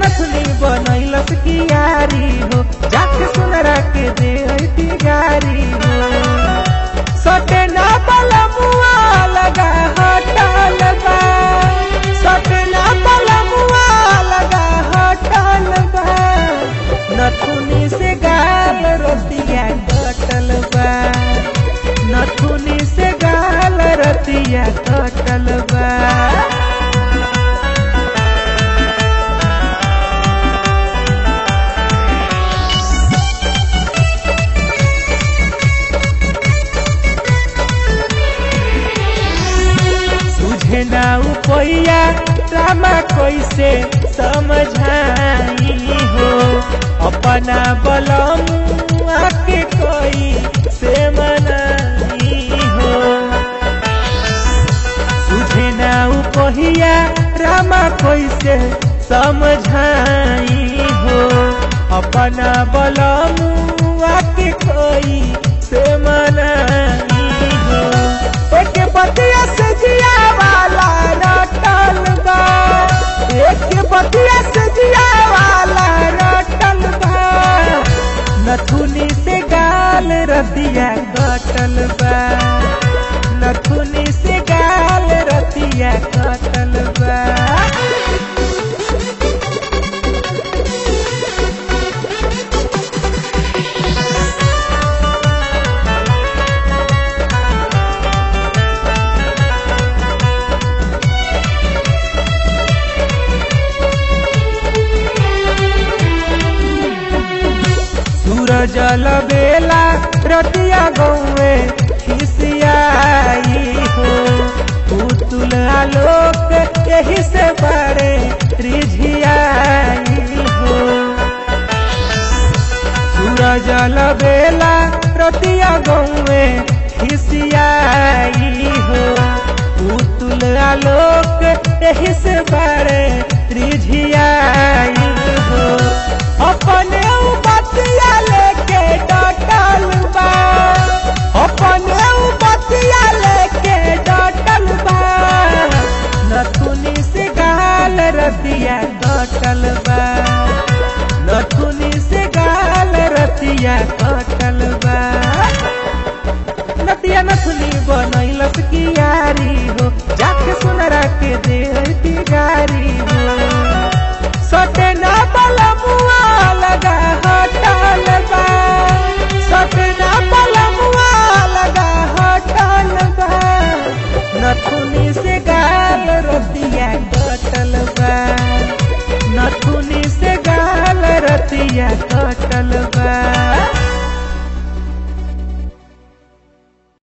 नथनी बनैलस कियारी हो जाके सुनरा के दे ऐती गारी हो सटे ना बलमुआ लगा हटल बा सटे ना बलमुआ लगा हटल बा नथुनी से गाल रतिया कटल बा नथुनी से गाल रतिया कटल बा तुझे ना उपैया रामा कैसे समझाई हो अपना बलम आके कोई से मनाई हो तुझे ना उपैया रामा कैसे समझाई हो अपना बलम आके कोई से मनाई हो एक बतिया से जिया वाला रटल बा एक बतिया से जिया वाला रटल बा नथुनी से गाल रतिया कटल बा नथुनी से गाल रतिया कटल बा सूरज बेला रतिया गौए खिसियाई हो पुतुल आलोक यही से बड़े रिझियाई हो सूरज बेला रतिया गौए खिसियाई हो पुतुल आलोक यही से बड़े रिझ